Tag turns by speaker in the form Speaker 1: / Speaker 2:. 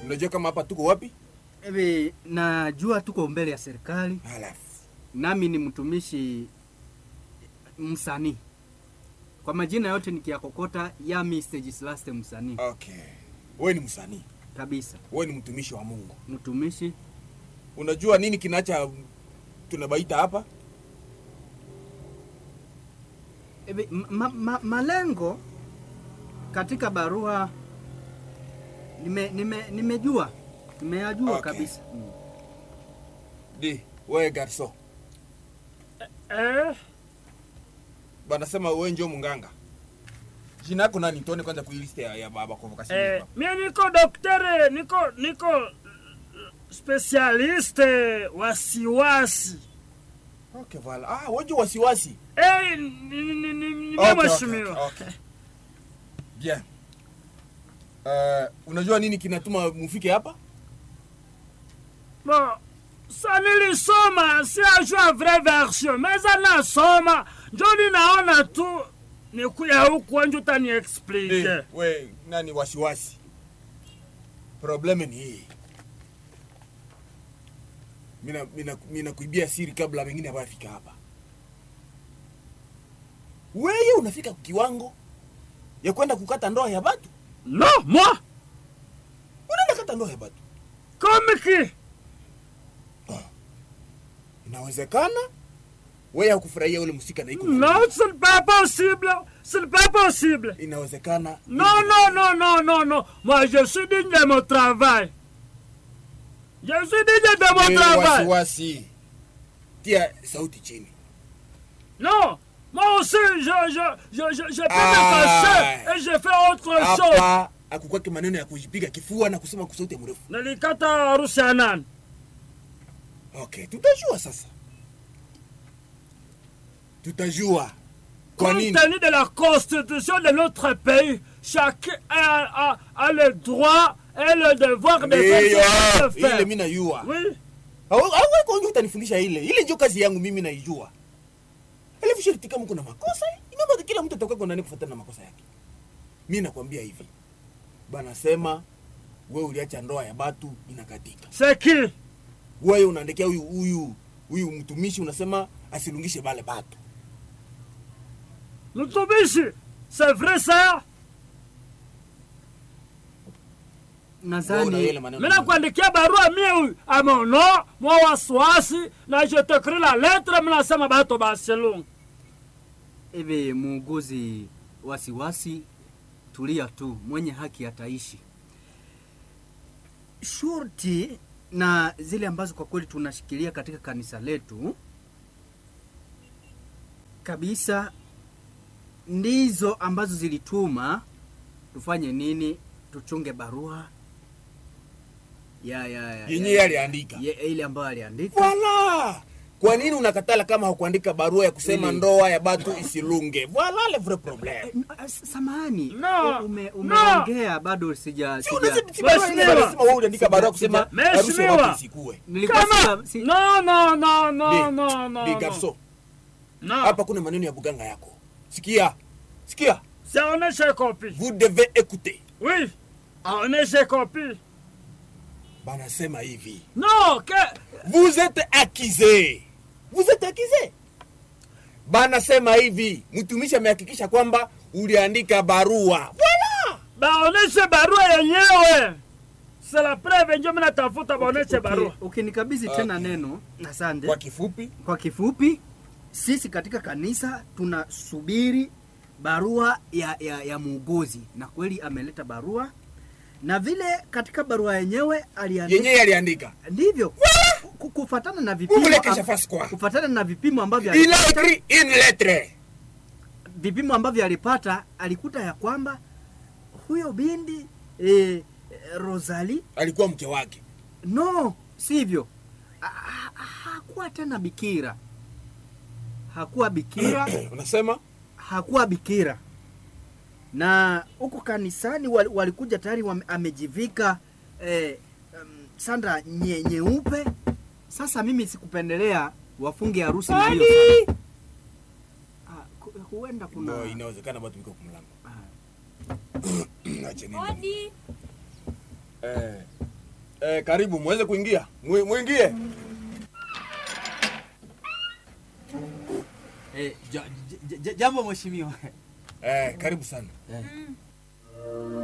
Speaker 1: Unajua kama hapa tuko wapi?
Speaker 2: Ewe, najua tuko mbele ya serikali,
Speaker 1: Halafu
Speaker 2: nami ni mtumishi msanii. Kwa majina yote nikiyakokota, Yami Stanislas msanii
Speaker 1: okay, wewe ni msanii,
Speaker 2: kabisa,
Speaker 1: wewe ni mtumishi wa Mungu.
Speaker 2: mtumishi.
Speaker 1: Unajua nini kinacha tunabaita hapa?
Speaker 2: Ewe, ma, ma, malengo katika barua nime, nime, nimejua nimeyajua
Speaker 1: Okay.
Speaker 2: kabisa mm.
Speaker 1: Di, wewe garso.
Speaker 3: Eh,
Speaker 1: Banasema wewe ndio munganga. Jina yako nani? Tuone kwanza kwa list ya, ya baba convocation.
Speaker 3: eh,
Speaker 1: hapa.
Speaker 3: mie niko daktari, niko niko specialiste wasiwasi.
Speaker 1: Okay, voilà. Ah, wewe ndio wasiwasi.
Speaker 3: Eh, ni ni ni ni ni
Speaker 1: Okay,
Speaker 3: mheshimiwa.
Speaker 1: okay, okay. Bien. Uh, unajua nini kinatuma mufike hapa?
Speaker 3: Bon, sa nilisoma si ajua vraie version, meza nasoma njo ninaona tu nikuya huku njo
Speaker 1: Di,
Speaker 3: utaniexplike.
Speaker 1: we nani wasiwasi. Probleme ni hii. Mina mina mina kuibia siri kabla wengine hawafika hapa. Wewe unafika kiwango ya kwenda kukata ndoa ya batu?
Speaker 3: Non, moi,
Speaker 1: Unaenda kata ndoa ya batu?
Speaker 3: comme qui?
Speaker 1: Inawezekana wewe hakufurahia ule msika na iko
Speaker 3: Non, ce n'est pas possible. Ce n'est pas possible.
Speaker 1: inawezekana
Speaker 3: Non, non, non, non, non, non. Moi, je suis digne de mon travail. Je suis digne de mon
Speaker 1: Wewe
Speaker 3: travail.
Speaker 1: wasiwasi. Tia sauti chini.
Speaker 3: Non, moi aussi, je, je, je, je, je peux
Speaker 1: Ah.
Speaker 3: me fâcher et je fais autre chose.
Speaker 1: Hapa akukwake maneno ya kujipiga kifua na kusema kwa sauti mrefu.
Speaker 3: Nalikata harusi ya nani?
Speaker 1: Okay, tutajua sasa. Tutajua kwa
Speaker 3: Compte
Speaker 1: nini
Speaker 3: tenu de la constitution de notre pays, chacun a, a, a le droit et le devoir de faire
Speaker 1: Ndiyo,
Speaker 3: ce qu'il veut
Speaker 1: ile
Speaker 3: faire.
Speaker 1: mimi najua.
Speaker 3: Oui,
Speaker 1: Hauko utanifundisha ile. Ile ndio kazi yangu mimi naijua. Alafu sharti kama kuna makosa, inabaki kila mtu atakuwa kwa nani kufuatana na makosa yake. Mimi nakwambia hivi. Bana sema wewe uliacha ndoa ya batu inakatika.
Speaker 3: c'est qui?
Speaker 1: Wewe unaandikia huyu huyu huyu mtumishi unasema asilungishe bale batu.
Speaker 3: Mtumishi, c'est vrai ça?
Speaker 1: Wewe una
Speaker 2: Nadhani
Speaker 1: ile maneno.
Speaker 3: Mimi nakuandikia barua mie huyu amono mwa wasiwasi na je t'écris la lettre mimi nasema bato basilunga.
Speaker 2: hivi, muuguzi wasiwasi, tulia tu, mwenye haki ataishi. Shurti na zile ambazo kwa kweli tunashikilia katika kanisa letu kabisa ndizo ambazo zilituma tufanye nini, tuchunge barua ya, ya, ya,
Speaker 1: Yenyewe aliandika.
Speaker 2: ya, ile ambayo aliandika.
Speaker 1: Voilà. Kwa nini unakatala kama hakuandika barua ya kusema
Speaker 2: Ili-
Speaker 1: ndoa ya batu isilunge? Voilà le vrai problème.
Speaker 2: Eh, s- Samahani,
Speaker 3: No,
Speaker 2: ume,
Speaker 3: no.
Speaker 2: umeongea bado sija,
Speaker 1: Si
Speaker 2: sija
Speaker 1: unasema si barua
Speaker 3: Mheshimiwa.
Speaker 1: yenyewe unasema wewe uliandika barua kusema
Speaker 3: Sija-
Speaker 1: harusi ya
Speaker 3: Mheshimiwa.
Speaker 1: watu isikue.
Speaker 2: nilikuwa
Speaker 3: Kama
Speaker 2: sija- si-
Speaker 3: non non non non
Speaker 1: Di,
Speaker 3: non non.
Speaker 1: di
Speaker 3: non.
Speaker 1: garçon.
Speaker 3: Non,
Speaker 1: Hapa kuna maneno ya buganga yako. Sikia. Sikia.
Speaker 3: c'est on est chez copie.
Speaker 1: Vous devez écouter.
Speaker 3: Oui, on est chez copie.
Speaker 1: Banasema hivi.
Speaker 3: Non, que
Speaker 1: Vous êtes accusé. Vous êtes accusé. Banasema hivi. Mtumishi amehakikisha kwamba uliandika barua. Voilà.
Speaker 3: baoneshe barua yenyewe. C'est la preuve ndio mimi natafuta baoneshe barua.
Speaker 2: Uki- ukinikabidhi tena
Speaker 1: Okay.
Speaker 2: neno, asante.
Speaker 1: Kwa kifupi,
Speaker 2: Kwa kifupi, sisi katika kanisa tunasubiri barua ya, ya, ya muuguzi, na kweli ameleta barua, na vile katika barua yenyewe aliandika
Speaker 1: yenyewe aliandika.
Speaker 2: ndivyo ku- kufatana na
Speaker 1: Vous
Speaker 2: vipimo
Speaker 1: voulez que je
Speaker 2: am-
Speaker 1: fasse quoi
Speaker 2: kufatana na vipimo ambavyo
Speaker 1: Il a
Speaker 2: alipata,
Speaker 1: écrit une lettre.
Speaker 2: vipimo ambavyo alipata alikuta ya kwamba huyo bindi eh, Rosalie
Speaker 1: Alikuwa mke wake.
Speaker 2: no sivyo Ha- ha- hakuwa tena bikira hakuwa bikira
Speaker 1: Unasema?
Speaker 2: hakuwa bikira na huko kanisani wal- walikuja tayari wame- amejivika eh, um, sanda nye, nyeupe sasa mimi sikupendelea wafunge harusi na hiyo sanda. Ah, ku- huenda kuna
Speaker 1: No, inawezekana bado mko kumlango.
Speaker 2: ah,
Speaker 1: Acha nini?
Speaker 4: Odi.
Speaker 1: Eh, Eh, karibu muweze kuingia. Mwi- Muingie.
Speaker 2: Eh, ja, ja, ja, jambo mheshimiwa.
Speaker 1: Eh, karibu sana.